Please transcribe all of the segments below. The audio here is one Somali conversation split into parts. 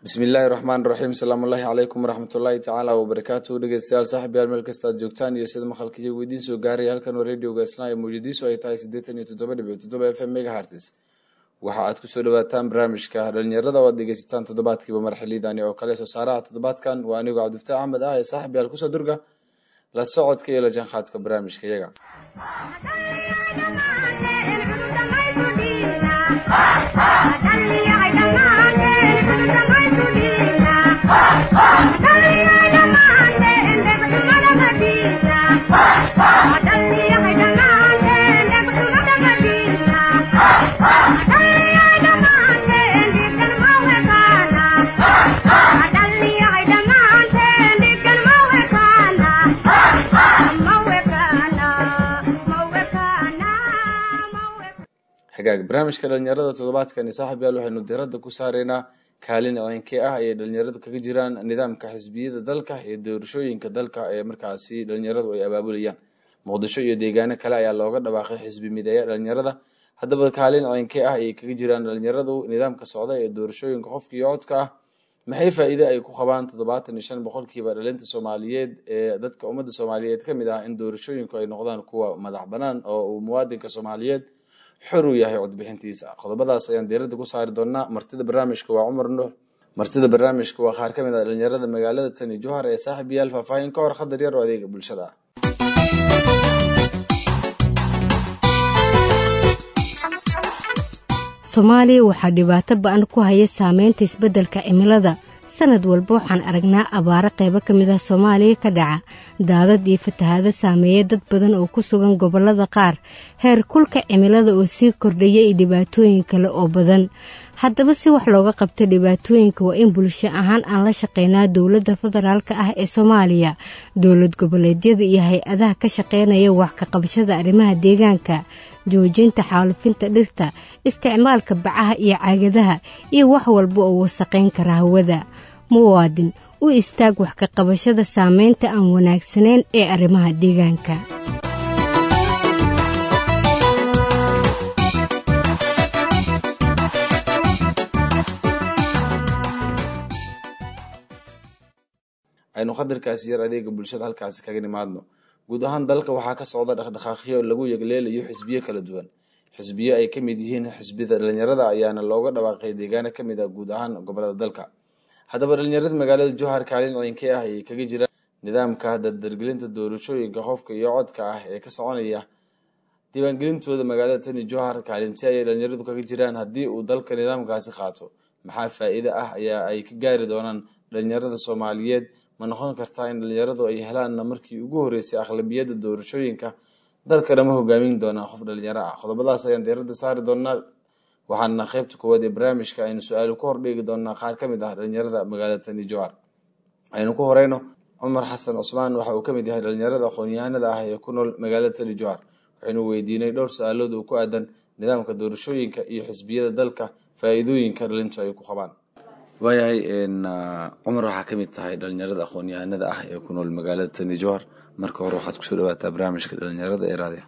bismi illaahi raxmaan raxiim asalaamu ullaahi calaykum waraxmatullaahi tacaala wabarakaatuhu dhegeystayaal saaxib yaal meel kasta aad joogtaan iyo sida maqalka iyagu idiin soo gaaraya halkan waa radioga isnaa ee mawjadiisu ay tahay siddeetan iyo toddoba dhibic toddoba f m megahartis waxa aad kusoo dhawaataan barnaamijka dhalinyarada oo aad dhegeysataan toddobaadkiiba marxiliidani oo kale soo saaraha toddobaadkan waa anigoo cabdifataax axmed ah ee saaxib yaal kusoo durga la socodka iyo la jaanqaadka barnaamijka iyaga hagaag barnaamijka dhalinyarada toddobaadkani saaxib yaal waxaynu diradda ku saareynaa kaalin ceynkee ah ayay dhalinyaradu kaga jiraan nidaamka xisbiyada dalka iyo doorashooyinka dalka ee markaasi dhalinyaradu ay abaabulayaan muqdisho iyo deegaano kale ayaa looga dhawaaqay xisbi mideeya dhalinyarada haddaba kaalin ceynkee ah ayay kaga jiraan dhalinyaradu nidaamka socda ee doorashooyinka qofka iyo codka ah maxay faa-iide ay ku qabaan toddobaatan iyo shan boqolkiiba dhalinta soomaaliyeed ee dadka ummadda soomaaliyeed kamid ah in doorashooyinku ay noqdaan kuwa madax banaan oo uu muwaadinka soomaaliyeed xor uu yahay codbixintiisa qodobadaas ayaan diirada ku saari doonaa martida barnaamijka waa cumar nuur martida barnaamijka waa qaar kamid ah dhalinyarada magaalada tani johar ee saaxib yaal faahfaahin ka hor khadar yar oo adeega bulshada ah soomaaliya waxaa dhibaato ba-an ku haya saameynta isbeddelka cimilada sanad walba waxaan aragnaa abaaro qaybo ka mid ah soomaaliya ka dhaca daadad iyo fatahaado saameeya dad badan oo ku sugan gobollada qaar heer kulka cimilada oo sii kordhaya iyo dhibaatooyin kale oo badan haddaba si wax looga qabta dhibaatooyinka waa in bulsho ahaan aan la shaqeynaa dowladda federaalk ah ee soomaaliya dowlad goboleedyada iyo hay-adaha ka shaqeynaya wax ka qabashada arrimaha deegaanka joojinta xaalufinta dhirta isticmaalka bacaha iyo caagadaha iyo wax walba oo wasaqayn kara hawada muwaadin u istaag wax ka qabashada saameynta aan wanaagsanayn ee arrimaha deegaanka aynu qadarkaasi yar adeega bulshada halkaasi kaga nimaadno guud ahaan dalka waxaa ka socda dhaqdhaqaaqyo lagu yegleelayo xisbiyo kala duwan xisbiyo ay kamid yihiin xisbida dhalinyarada ayaana looga dhawaaqay deegaano kamid ah guud ahaan gobolada dalka haddaba dhalinyarada magaalada johar kaalin ceynkee ah ayay kaga jiraan nidaamka dardargelinta doorashooyinka qofka iyo codka ah ee ka soconaya diiwaangelintooda magaalada tani johar kaalinti ayay dhalinyaradu kaga jiraan haddii uu dalka nidaamkaasi qaato maxaa faa-iide ah ayaa ay ka gaari doonaan dhalinyarada soomaaliyeed ma noqon kartaa in dhalinyaradu ay helaanna markii ugu horeysay aqlabiyadda doorashooyinka dalkana ma hogaamin doonaa qof dhalinyaro ah qodobadaas ayaan diirada saari doonaa waxaana qeybta koowaad ee barnaamijka aynu su-aalo ku hordhigi doonaa qaar kamid ah dhalinyarada magaalada tani johar aynu ku horeyno cumar xasan cusmaan waxa uu kamid yahay dhalinyarada aqoon-yahanada ah ee ku nool magaalada tani johar waxaynu weydiinay dhowr su-aalood oo ku aadan nidaamka doorashooyinka iyo xisbiyada dalka faa-iidooyinka dhalintu ay ku qabaan waayahay cumar waxaa kamid tahay dhalinyarada aqoon-yahanada ah ee ku nool magaalada tani johar marka hore waxaad kusoo dhawaataa barnaamijka dhalinyarada ee raadiya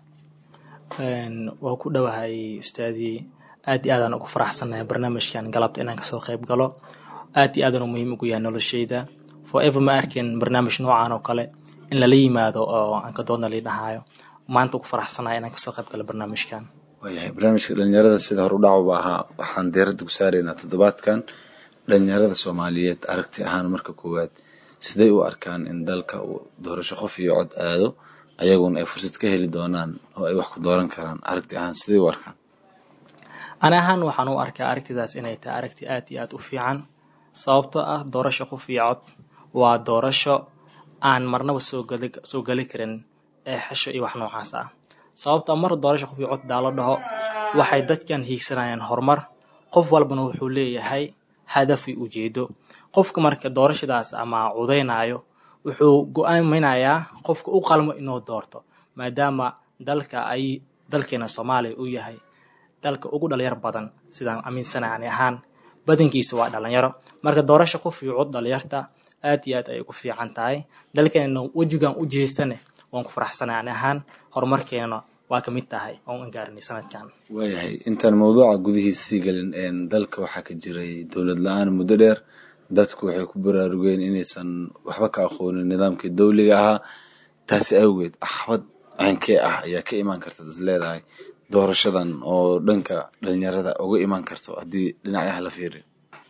waa ku dhowahay ustaadii aad iyo aadaan ugu faraxsannahay barnaamijkan galabta inaan kasoo qayb galo aad iyo aadan u muhiim ugu yahay nolosheyda forever ma arkin barnaamij noocan oo kale in lala yimaado oo aan ka doodna lii dhahaayo maanta ugu faraxsannahay inaan kasoo qayb galo barnaamijkan waayahay barnaamijka dhalinyarada sida hore u dhacwaba ahaa waxaan diiradda ku saaraynaa toddobaadkan dhalinyarada soomaaliyeed aragti ahaan marka koowaad siday u arkaan in dalka uu doorasho qof iyo cod aado ayaguna ay fursad ka heli doonaan oo ay wax ku dooran karaan aragti ahaan siday u arkaan ani ahaan waxaan u arkaa aragtidaas inay tahay aragti aad iyo aad u fiican sababtoo ah doorasho qof iyo cod waa doorasho aan marnaba soogali soo geli karin ee xesho iyo wax noocaas ah sababtoo mar doorasho qof iyo cod daa la dhaho waxay dadkan hiigsanayaan horumar qof walbana wuxuu leeyahay hadaf iyo ujeedo qofka marka doorashadaas ama cudaynayo wuxuu go-aaminayaa qofka u qalmo inuu doorto maadaama dalka ay dalkeena soomaaliya uu yahay dalka ugu dhalinyar badan sidaan aaminsana ani ahaan badankiisa waa dhalinyaro marka doorasho qof iyo cod dhalinyarta aad iyo aad ay ugu fiican tahay dalkeenana wejigan u jeestane waan ku faraxsanay ani ahaan horumarkeenana waa kamid tahay oon gaarinay sanadkan waayahay intaan mawduuca gudihiisa sii gelin dalka waxaa ka jiray dowlad la-aan muddo dheer dadku waxay ku baraarugeen inaysan waxba ka aqoonin nidaamkii dowliga ahaa taasi awgeed caqabad ceynkee ah ayaa ka imaan karta is leedahay doorashadan oo dhanka dhalinyarada uga imaan karto haddii dhinacyaha la fiiriyo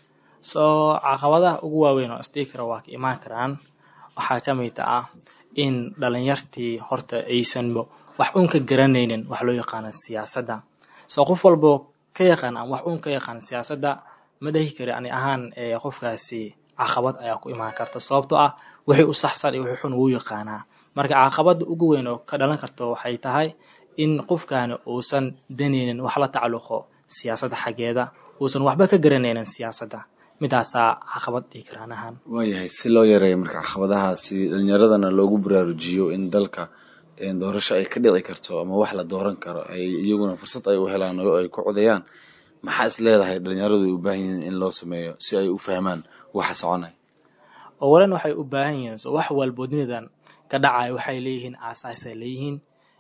soo caqabadaha ugu waaweyn oo isdhihi kara waa ka imaan karaan waxaa ka mid ah in dhalinyartii horta aysanba wax uun ka garanaynin wax loo yaqaano siyaasadda soo qof walbo ka yaqaan ama wax uun ka yaqaan siyaasadda ma dhahi kari ani ahaan ee qofkaasi caqabad ayaa ku imaan karta sababtoo ah wixii u saxsan iyo wixii xun wuu yaqaanaa marka caqabadda ugu weyn oo ka dhalan karta waxay tahay in qofkaani uusan danaynin wax la tacalluqo siyaasadda xaggeeda uusan waxba ka garanaynin siyaasadda midaasaa caqabad dhihi karaan ahaan waayahay si loo yareeyo marka caqabadahaasi dhalinyaradana loogu baraarujiyo in dalka doorasho ay ka dhici karto ama wax la dooran karo ay iyaguna fursad ay u helaan oo ay ku codayaan maxaa is leedahay dhalinyaradu ay u baahan yihiin in loo sameeyo si ay u fahmaan waxa soconaya owalan waxay u baahan yihiin so wax walbo dunidan ka dhacaya waxay leeyihiin aasaasay leeyihiin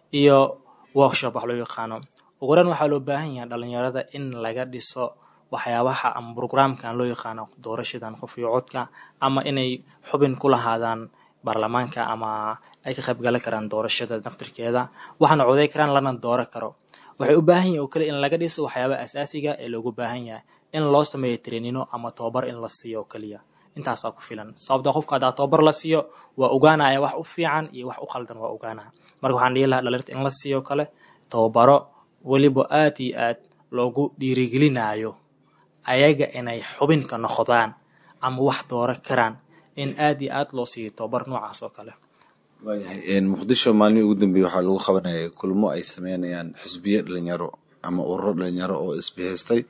iyo workshop wax loo yaqaano owalan waxaa loo baahan yahay dhalinyarada in laga dhiso waxyaabaha ama brograamkan loo yaqaano doorashadan qof iyo codka ama inay xubin ku lahaadaan baarlamaanka ama ay ka qaybgali karaan doorashada naftirkeeda waxaana coday karaan lana dooro karo waxay u baahan yihin oo kale in laga dhiso waxyaabaha asaasiga ee loogu baahan yahay in loo sameeyo treenino ama tobabar in la siiyo oo keliya intaasaa ku filan sababta qofka haddaa tobabar la siiyo waa ogaanaya wax u fiican iyo wax u qaldan waa ogaanaya marka waxaan dhihi lahaa dhaliirta in la siiyo kale tobabaro weliba aad iyo aad loogu dhiirigelinayo ayaga inay xubinka noqdaan ama wax dooro karaan in aad iyo aad loo siiyo tobabar noocaas oo kale waayahay muqdisho maalmihii ugu dambeeyey waxaa lagu qabanayay kulmo ay sameynayaan xisbiyo dhalinyaro ama ururo dhalinyaro oo isbihaystay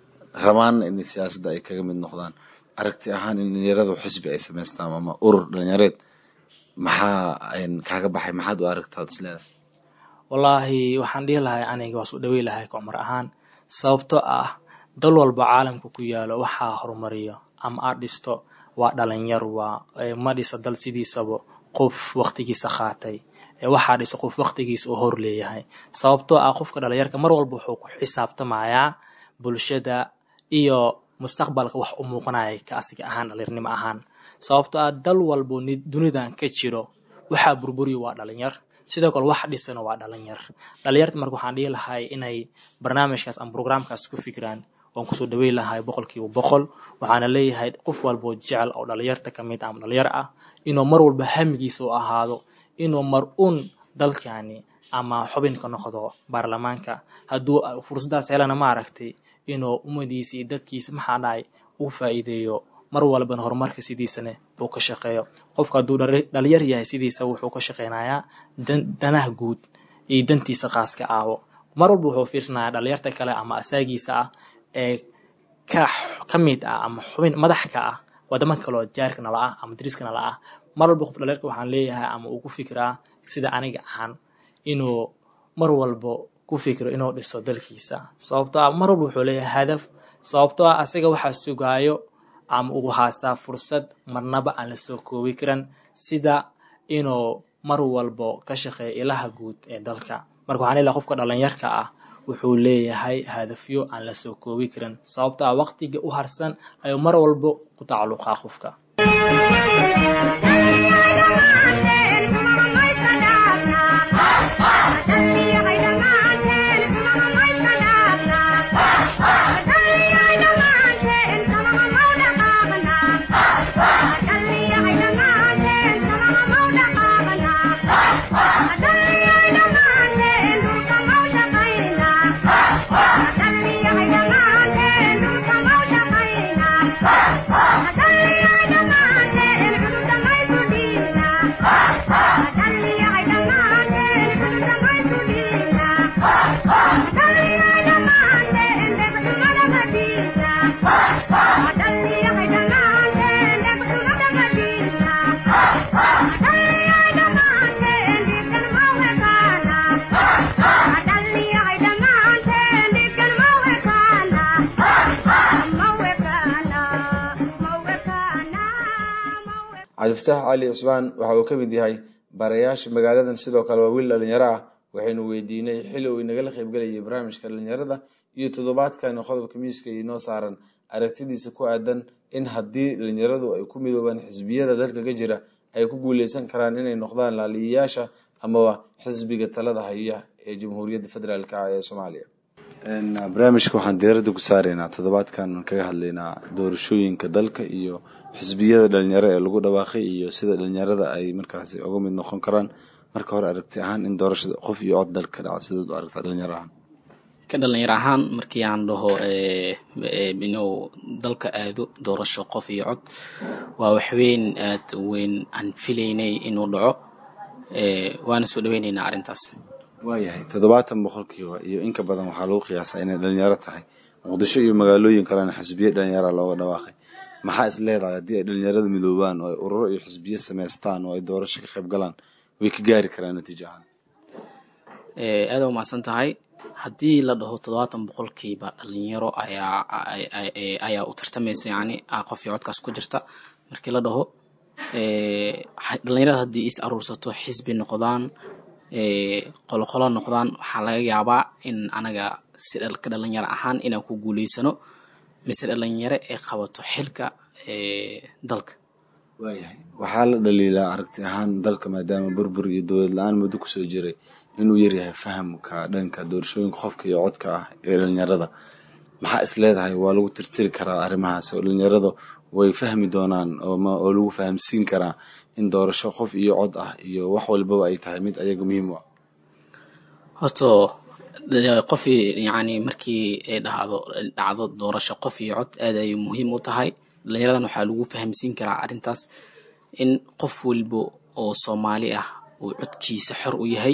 rabaan in siyaasadda ay kaga mid noqdaan aragti ahaan in dhalinyaradu xisbi ay samaystaan ama urur dhalinyareed maxaa kaaga baxay maxaad u aragtaad is leedahay wallaahi waxaan dhihi lahay aniga waa soo dhawey lahay kocmar ahaan sababtoo ah dal walba caalamka ku yaalo waxaa horumariyo ama aad dhisto waa dhalinyar waa ma dhisa dal sidiisaba qof waqtigiisa qaatay waxaa dhisa qof waqtigiisa oo hor leeyahay sababtoo ah qofka dhalinyarka mar walba wuxuu ku xisaabtamayaa bulshada iyo mustaqbalka wax u muuqanaya ka asiga ahaan dhalinyarnimo ahaan sababtoo ah dal walbo dunidan ka jiro waxaa burburiya waa dhalinyar sidoo kale wax dhisana waa dhalinyar dhalinyarta marka waxaan dhihi lahay inay barnaamijkaas ama brograamkaas ku fikiraan waan kusoo dhaweyn lahay boqolkiiba boqol waxaana leeyahay qof walboo jecel oo dhalinyarta kamid ama dhalinyar ah inuu mar walba hamigiisa u ahaado inuu mar un dalkani ama xubinka noqdo baarlamaanka hadduu fursadaas helana ma aragtay inuu ummadiisa iyo dadkiisa maxaa dhahay uu faa'iideeyo mar walbana horumarka sidiisana uu ka shaqeeyo qofka hadduu dhalinyar yahay sidiisa wuxuu ka shaqeynayaa danaha guud iyo dantiisa qaaska aawo mar walba wuxuu fiirsanayaa dhalinyarta kale ama asaagiisa ah ee ka ka mid ah ama xubin madax ka ah wadamo kaloo jaarka nala ah ama dariska nala ah mar walba qof dhalinyarka waxaan leeyahay ama uu ku fikiraa sida aniga ahaan inuu mar walba ku fikiro inuu dhiso dalkiisa sababtoo ah mar walba wuxuu leeyahay hadaf sababtoo ah asaga waxaa sugaayo ama ugu haastaa fursad marnaba aan la soo koobi karan sida inuu mar walbo ka shaqeeyo ilaha guud ee dalka marka waxaan leeyahay qofka dhalinyarka ah wuxuu leeyahay hadafyo aan la soo koobi karin sababtoo ah waqtiga u harsan ayuu mar walbo ku tacalluqaa qofka cabdifataax cali cusmaan waxa uu ka mid yahay barayaasha magaaladan sidoo kale waa wiil dhalinyaro ah waxaynu weydiinay xili uu inagala qaybgelayay barnaamijka dhalinyarada iyo toddobaadkan qodobka miiska inoo saaran aragtidiisa ku aadan in haddii dhalinyaradu ay ku midoobaan xisbiyada dalka ka jira ay ku guuleysan karaan inay noqdaan laaliyayaasha amaba xisbiga talada haya ee jamhuuriyadda federaalk ee soomaaliya barnaamijka waxaan diiradda ku saaraynaa toddobaadkan kaga hadlaynaa doorashooyinka dalka iyo xisbiyada dhalinyaro ee lagu dhawaaqay iyo sida dhalinyarada ay markaasi uga mid noqon karaan marka hore aragti ahaan in doorashada qof iyo cod dalka ka dhaca sidaad u aragtaa dhalinyaro ahaan ka dhalinyaro ahaan markii aan dhaho inuu dalka aado doorasho qof iyo cod waa waxweyn aad weyn aan filaynay inuu dhaco waana soo dhaweyneynaa arrintaas waayahay toddobaatan boqolkiiba iyo inka badan waxaa lagu qiyaasaa inay dhalinyaro tahay muqdisho iyo magaalooyin kalena xisbiyo dhalinyara looga dhawaaqay maxaa is leedahay haddii ay dhalinyaradu midoobaan oo ay ururo iyo xisbiyo samaystaan oo ay doorasho ka qayb galaan way ka gaari karaan natiijo ahaan aada u mahadsan tahay haddii la dhaho toddobaatan boqolkiiba dhalinyaro ayaa ayaa u tartamaysa yacni qof iyo codkaas ku jirta markii la dhaho dhalinyarada haddii is aruursato xisbi noqdaan qoloqolo noqdaan waxaa laga yaabaa in anaga si ka dhalinyaro ahaan inaan ku guuleysano mise dhalinyaro ay qabato xilka dalka waayahay waxaa la dhaliilaa aragti ahaan dalka maadaama burbur iyo dowlad la-aan muddo kusoo jiray inuu yaryahay fahamka dhanka doorashooyinka qofka iyo codka ah ee dhalinyarada maxaa is leedahay waa lagu tirtiri karaa arrimahaas oo dhalinyarada way fahmi doonaan oo lagu fahamsiin karaa in doorasho qof iyo cod ah iyo wax walbaba ay tahay mid ayaga muhiim u ah horto qof yacni markii ay dhacdo dhacdo doorasho qof iyo cod aad ay muhiim u tahay dhalinyaradan waxaa lagu fahamsiin karaa arrintaas in qof walba oo soomaali ah uu codkiisa xor u yahay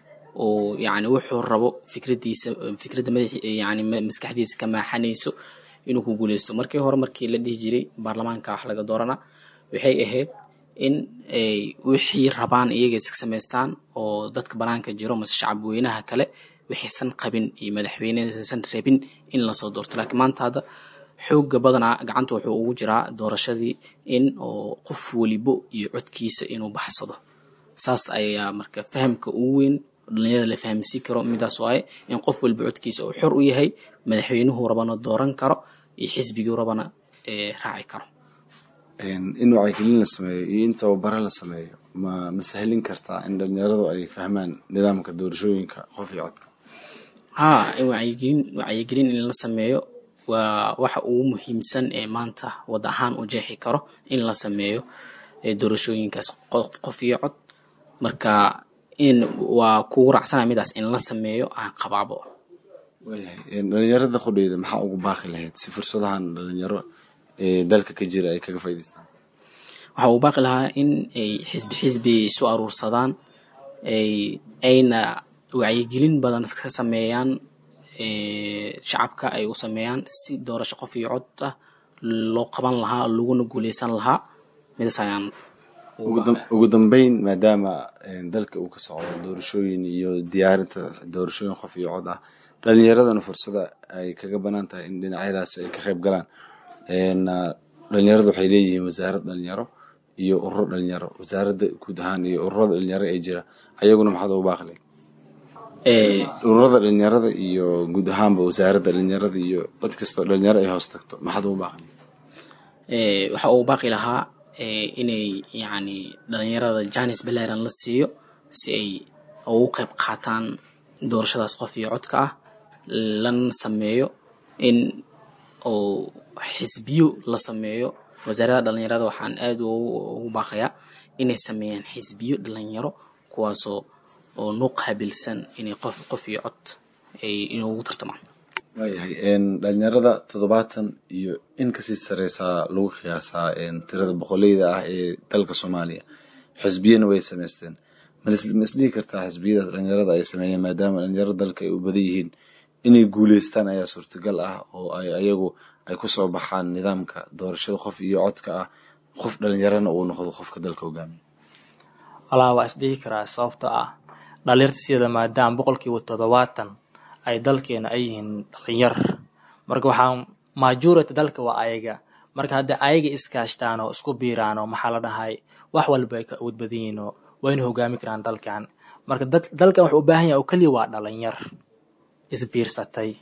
oo yacni wuxuu rabo fikradiisa fikradda madax yacni maskaxdiisa ka maaxanayso inuu ku guuleysto markii hore markii la dhihi jiray baarlamaanka wax laga doorana waxay ahayd in ay wixii rabaan iyaga iska samaystaan oo dadka banaanka jiro mase shacab weynaha kale wixiisan qabin iyo madaxweynehaysan rabin in lasoo doorto laakiin maanta hadda xooga badanaa gacanta wuxuu ugu jiraa doorashadii in oo qof welibo iyo codkiisa inuu baxsado saas ayaa marka fahamka ugu weyn dhalinyarada la fahamsiin karo midaas waaye in qof walba codkiisa uu xor u yahay madaxweynuhu rabana dooran karo iyo xisbigii rabana raaci karo in wacyigelin la sameeyo iyo in tababaro la sameeyo ma ma sahlin kartaa in dhalinyaradu ay fahmaan nidaamka doorashooyinka qof iyo codka haa in wacyigelin wacyigelin in la sameeyo waa waxa ugu muhiimsan ee maanta wad ahaan u jeexi karo in la sameeyo doorashooyinkaas qof iyo cod marka in waa kugu raacsana midaas in la sameeyo aan qabaabo waayahay dhalinyarada qudheyda maxaa ugu baaqi lahayd si fursadahan dhalinyaro ee dalka ka jira ay kaga faa'idaystaan waxaa uu baaqi lahaa in ay xisbi xisbi isu aruursadaan ay ayna wacyigelin badan ka sameeyaan shacabka ay u sameeyaan si doorasho qof iyo cod ah loo qaban lahaa laguna guuleysan lahaa midaas ayaan ugu dambeyn maadaama dalka uu ka socdo doorashooyin iyo diyaarinta doorashooyin qof iyo cod ah dhalinyaradana fursada ay kaga banaan tahay in dhinacyadaas ay ka qayb galaan dhalinyaradu waxay leeyihiin wasaarad dhalinyaro iyo ururo dhalinyaro wasaaradda guud ahaan iyo ururada dhalinyaro ee jira ayaguna maxaad ugu baaqi ururada dhalinyarada iyo guud ahaanba wasaaradda dhalinyarada iyo cid kastoo dhalinyaro ay hoos tagto maxaad ugu baaqi waxa uu baaqi lahaa inay yacni dhalinyarada janis baleran la siiyo si ay ugu qayb qaataan doorashadaas qof iyo codka ah lana sameeyo in oo xisbiyo la sameeyo wasaaradda dhalinyarada waxaan aad ugu baaqayaa inay sameeyaan xisbiyo dhalinyaro kuwaasoo oo noo qaabilsan inay qof qof iyo cod ay inugu tartamaan waayahay dhalinyarada toddobaatan iyo in kasii sareysaa lagu qiyaasaa tirada boqoleyda ah ee dalka soomaaliya xisbiyana way samaysteen ma isdhihi kartaa xisbiyadaas dhalinyarada ay sameeyeen maadaama dhalinyarada dalka ay u badan yihiin inay guuleystaan ayaa suurtagal ah oo ay ayagu ay kusoo baxaan nidaamka doorashada qof iyo codka ah qof dhalinyarana uu noqdo qofka dalka hogaamiya walaa waa isdhihi karaa sababta ah dhalinyarta sideeda maadaama boqolkiiba toddobaatan ay dalkeena ay yihiin dhalinyar marka waxaa majority dalka waa ayaga marka haddii ayaga iskaashtaan oo isku biiraan oo maxaa la dhahay wax walba ay ka awood badan yihiin oo wayna hogaami karaan dalkan marka dalkan wuxuu u baahan yahay oo keliya waa dhalinyar isbiirsatay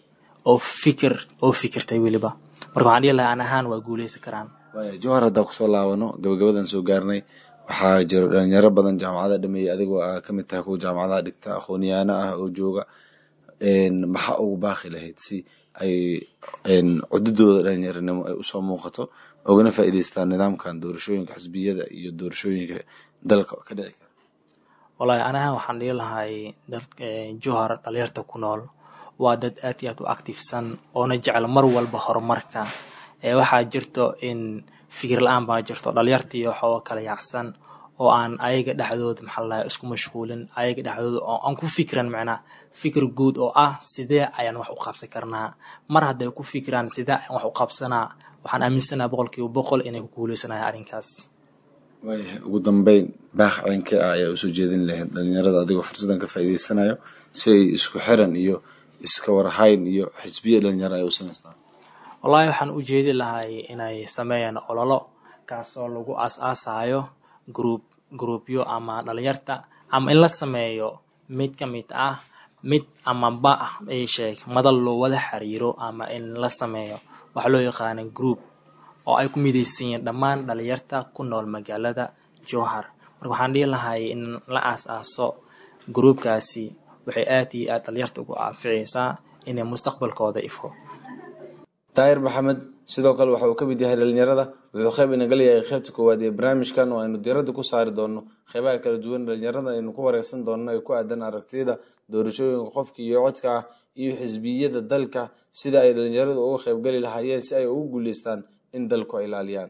oo fikir oo fikirtay weliba marka waxaan dhihi lahaa an ahaan waa guuleysan karaan waaya jowhar haddaan kusoo laabano gabagabadan soo gaarnay waxaa jiro dhalinyaro badan jaamacada dhameeyey adigoo aa kamid tahay kuwa jaamacadaha dhigta aqoonyaano ah oo jooga maxaa ugu baaqi lahayd si ay cududooda dhalinyaranimo ay usoo muuqato ogana faa'iideystaan nidaamkan doorashooyinka xisbiyada iyo doorashooyinka dalka ka dhici kara wallaahi anahan waxaan dhihi lahay dad johar dhalinyarta ku nool waa dad aad iyo aad u activesan oona jecel mar walba horumarka ee waxaa jirto in fikir la-aan baa jirto dhalinyartii waxooga kala yaacsan oo aan ayaga dhexdooda maxaa ladahay isku mashquulin ayaga dhexdooda oo aan ku fikran macnaa fikir guud oo ah sidee ayaan wax u qabsan karnaa mar hadday ku fikiraan sidee ayaan wax u qabsanaa waxaan aaminsanaha boqolkiiba boqol inay ku guuleysanaya arrinkaas waayahay ugu dambeyn baaq ceenkee ah ayaa usoo jeedin lahayd dhalinyarada adigoo fursadan ka faa'iideysanayo si ay isku xiran iyo iska warhayn iyo xisbiya dhalinyaro ay u samaystaan wallaahi waxaan u jeedi lahay inay sameeyaan ololo kaasoo lagu aas-aasayo gruub gruubyo ama dhalinyarta ama in la sameeyo mid ka mid ah mid ama ba ah ay sheeg madal loo wada xiriiro ama in la sameeyo waxaa loo yaqaana group oo ay ku midaysan yihiin dhammaan dhalinyarta ku nool magaalada jowhar marka waxaan dhihi lahay in la aas-aaso gruubkaasi waxay aad iyo aad dhalinyarta ugu anficaysaa inay mustaqbalkooda ifo daahir maxamed sidoo kale waxa uu ka mid yahay dhalinyarada wuxuu qeyb inaga leeyahay qeybta koowaad ee barnaamijkan oo aynu diiradda ku saari doono qeybaha kala duwan dhalinyarada aynu ku wareegsan doonno ee ku aadan aragtiyada doorashooyinka qofka iyo codka ah iyo xisbiyada dalka sida ay dhalinyaradu uga qeybgeli lahaayeen si ay ugu guuleystaan in dalku ay ilaaliyaan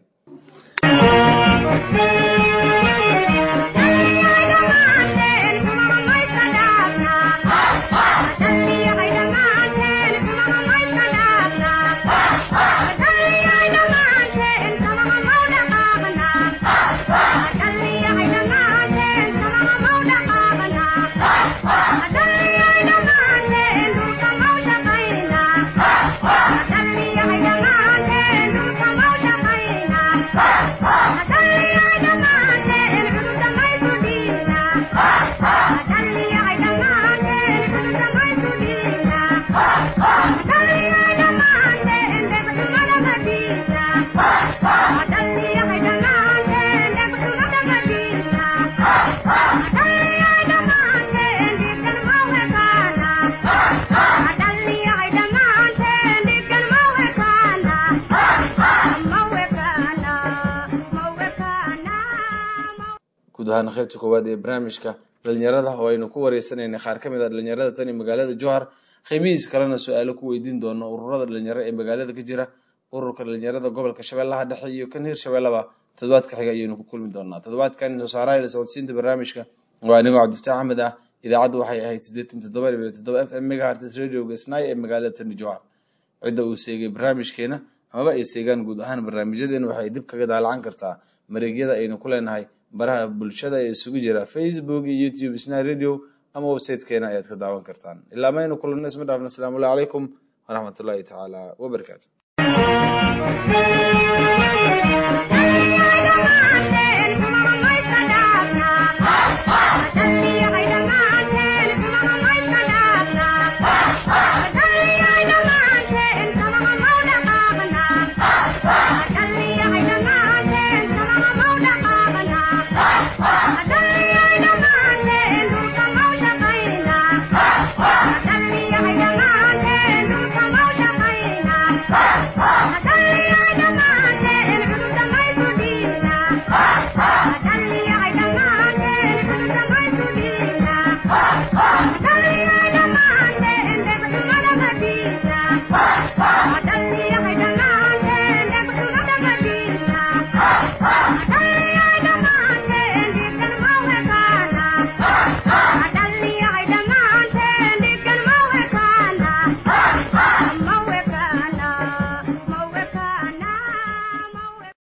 guud ahaan qeybta koowaad ee barnaamijka dhalinyarada oo aynu ku wareysanayna qaar ka mid a dhalinyarada tan iyo magaalada jowhar qiimihiis kalena su-aalo ku weydiin doono ururada dhalinyaro ee magaalada ka jira ururka dhalinyarada gobolka shabeellaha dhexe iyo kan hir shabeellaba toddobaadka xiga ayaynu ku kulmi doonaa toddobaadkan soo saaraha la socodsiinta barnaamijka waa anigoo cabdifataax axmed ah idaacaddu waxay ahayd siddeetan toddoba dhibic toddoba f m megahertz radioga snai ee magaalada tani jowhar cidda uu seegay barnaamijkeena amaba ay seegaan guud ahaan barnaamijyadeena waxay dib kaga daalacan kartaa mareegyada aynu ku leenahay baraha bulshada ee isugu jira facebook iyo youtube sna radio ama websitekeena ayaad ka daawan kartaan ilaa maynu kulanno isma dhaafna asalaamu allahu calaykum waraxmatullaahi tacaala wabarakaatu